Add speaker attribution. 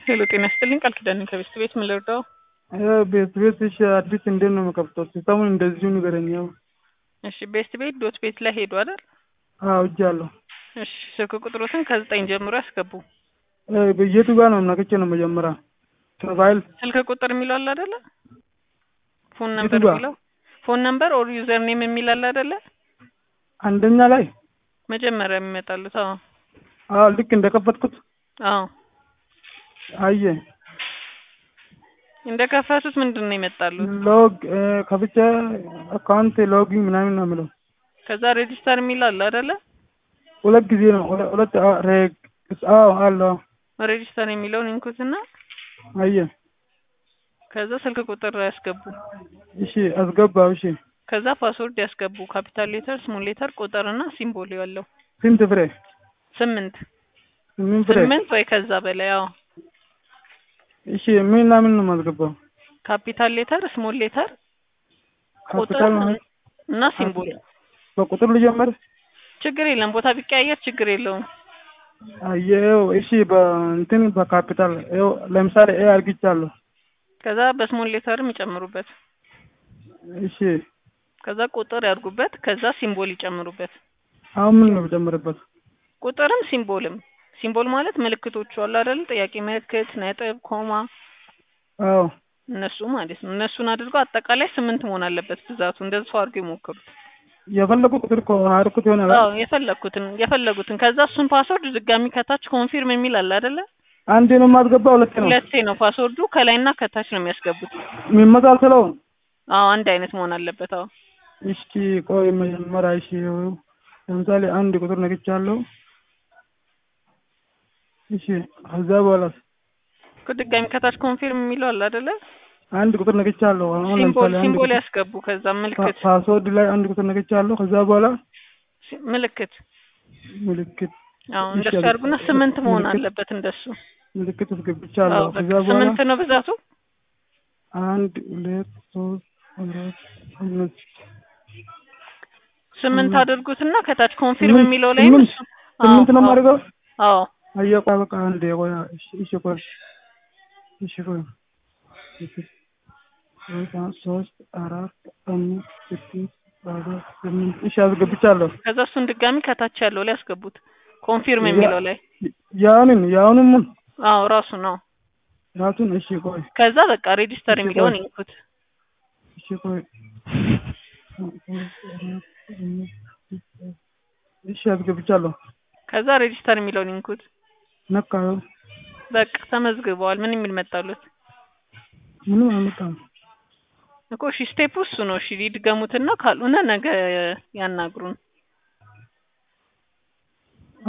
Speaker 1: ሄሎ ጤና ይስጥልኝ ቃል ኪዳን ነኝ ከቤስት ቤት ምን ልርዳው?
Speaker 2: ቤት ቤት እሺ፣ አዲስ እንዴት ነው የምከፍተው? ሲስተሙን እንደዚሁ ንገረኝ። ያው
Speaker 1: እሺ ቤስት ቤት ዶት ቤት ላይ ሄዱ አይደል?
Speaker 2: አዎ እጃለሁ።
Speaker 1: እሺ ስልክ ቁጥሮትን ከዘጠኝ ጀምሮ ያስገቡ።
Speaker 2: በየቱ ጋር ነው ነክቼ ነው መጀመሪያ ፕሮፋይል
Speaker 1: ስልክ ቁጥር የሚለው አለ አይደለ? ፎን
Speaker 2: የቱ
Speaker 1: ነምበር
Speaker 2: ጋር?
Speaker 1: የሚለው ፎን ነምበር ኦር ዩዘር ኔም የሚል አለ አይደለ?
Speaker 2: አንደኛ ላይ
Speaker 1: መጀመሪያ የሚመጣሉት አዎ
Speaker 2: አዎ ልክ እንደከፈትኩት
Speaker 1: አዎ
Speaker 2: አየ
Speaker 1: እንደከፈቱት ምንድን ነው ይመጣሉት?
Speaker 2: ሎግ ከፍቼ አካውንት ሎጊንግ ምናምን ነው የምለው።
Speaker 1: ከዛ ሬጂስተር የሚል አለ አይደለ?
Speaker 2: ሁለት ጊዜ ነው ሁለ- ሁለት አ- ሬግ አዎ አለው
Speaker 1: ሬጂስተር የሚለውን ኢንኩትና
Speaker 2: አየ
Speaker 1: ከዛ ስልክ ቁጥር ያስገቡ።
Speaker 2: እሺ አስገባው። እሺ
Speaker 1: ከዛ ፓስወርድ ያስገቡ። ካፒታል ሌተር፣ ስሞል ሌተር፣ ቁጥር እና ሲምቦል ያለው
Speaker 2: ስንት ፍሬ?
Speaker 1: ስምንት
Speaker 2: ስምንት ፍሬ።
Speaker 1: ስምንት ወይ ከዛ በላይ አዎ።
Speaker 2: እሺ ምን እና ምን ነው የማስገባው?
Speaker 1: ካፒታል ሌተር፣ ስሞል ሌተር፣ ቁጥር
Speaker 2: ካፒታል ማለት
Speaker 1: እና ሲምቦል።
Speaker 2: በቁጥር ልጀምር?
Speaker 1: ችግር የለም ቦታ ቢቀያየር ችግር የለውም።
Speaker 2: አየው እሺ በእንትን በካፒታል ይኸው ለምሳሌ ኤ አርግቻለሁ።
Speaker 1: ከዛ በስሞል ሌተርም ይጨምሩበት።
Speaker 2: እሺ
Speaker 1: ከዛ ቁጥር ያድርጉበት። ከዛ ሲምቦል ይጨምሩበት።
Speaker 2: አሁን ምን ነው የምጨምርበት?
Speaker 1: ቁጥርም ሲምቦልም። ሲምቦል ማለት ምልክቶቹ አሉ አይደል? ጥያቄ ምልክት፣ ነጥብ፣ ኮማ
Speaker 2: አዎ
Speaker 1: እነሱ ማለት ነው። እነሱን አድርገው አጠቃላይ ስምንት መሆን አለበት ብዛቱ። እንደዚህ ሰው አድርገው ይሞክሩት።
Speaker 2: የፈለጉ ቁጥር እኮ አርኩት ይሆናል።
Speaker 1: አዎ የፈለኩትን የፈለጉትን። ከዛ እሱን ፓስወርድ ድጋሚ ከታች ኮንፊርም የሚል አለ አይደለ?
Speaker 2: አንዴ ነው የማስገባው፣ ሁለቴ ነው
Speaker 1: ሁለቴ ነው ፓስወርዱ። ከላይና ከታች ነው የሚያስገቡት።
Speaker 2: የሚመሳሰለው።
Speaker 1: አዎ አንድ አይነት መሆን አለበት። አዎ
Speaker 2: እሺ ቆይ መጀመሪያ እሺ ለምሳሌ አንድ ቁጥር ነግቻለሁ። እሺ ከዛ በኋላ
Speaker 1: እኮ ድጋሚ ከታች ኮንፊርም የሚለው አለ አይደለ?
Speaker 2: አንድ ቁጥር ነግቻለሁ። አሁን
Speaker 1: ሲምቦል
Speaker 2: ለምሳሌ አንድ
Speaker 1: ሲምቦል
Speaker 2: ቁጥር
Speaker 1: ያስገቡ። ከዛ
Speaker 2: ፓ-
Speaker 1: ምልክት
Speaker 2: ፓስወርድ ላይ አንድ ቁጥር ነግቻለሁ። ከዛ በኋላ
Speaker 1: ሲ- ምልክት
Speaker 2: ምልክት
Speaker 1: አዎ
Speaker 2: እሺ፣
Speaker 1: እንደሱ
Speaker 2: አለ-
Speaker 1: ያድርጉና ስምንት መሆን
Speaker 2: ምልክት-
Speaker 1: አለበት እንደሱ።
Speaker 2: ምልክት
Speaker 1: አዎ
Speaker 2: አስገብቻለሁ።
Speaker 1: በቃ
Speaker 2: ከዛ በኋላ
Speaker 1: ስምንት ነው ብዛቱ።
Speaker 2: አንድ ሁለት ሶስት አራት አምስት
Speaker 1: ስምንት
Speaker 2: ስምንት
Speaker 1: አድርጉትና ከታች ኮንፊርም
Speaker 2: ስምንት
Speaker 1: የሚለው ላይ
Speaker 2: ስምንት
Speaker 1: እሱ
Speaker 2: ስምንት ነው የማደርገው።
Speaker 1: አዎ
Speaker 2: አየህ ቆይ በቃ አንዴ ቆይ እሺ እሺ ቆይ እሺ ቆይ እሺ ሁለት ሶስት አራት አምስት ስድስት ሰባት ስምንት እሺ አስገብቻለሁ።
Speaker 1: ከዛ እሱን ድጋሚ ከታች ያለው ላይ ያስገቡት ኮንፊርም የሚለው ላይ
Speaker 2: ያንን ያውንም
Speaker 1: አዎ ራሱ ነው።
Speaker 2: ራሱን እሺ ቆይ
Speaker 1: ከዛ በቃ ሬጂስተር
Speaker 2: እሺ
Speaker 1: የሚለውን
Speaker 2: ቆይ
Speaker 1: ይንኩት።
Speaker 2: እሺ ቆይ እሺ አስገብቻለሁ።
Speaker 1: ከዛ ሬጂስተር የሚለውን ይንኩት።
Speaker 2: ነካው
Speaker 1: በቃ ተመዝግበዋል። ምን የሚል መጣሉት
Speaker 2: ምንም አልመጣም።
Speaker 1: እኮ እሺ ስቴፕ እሱ ነው። እሺ ይድገሙትና ካልሆነ ነገ ያናግሩን።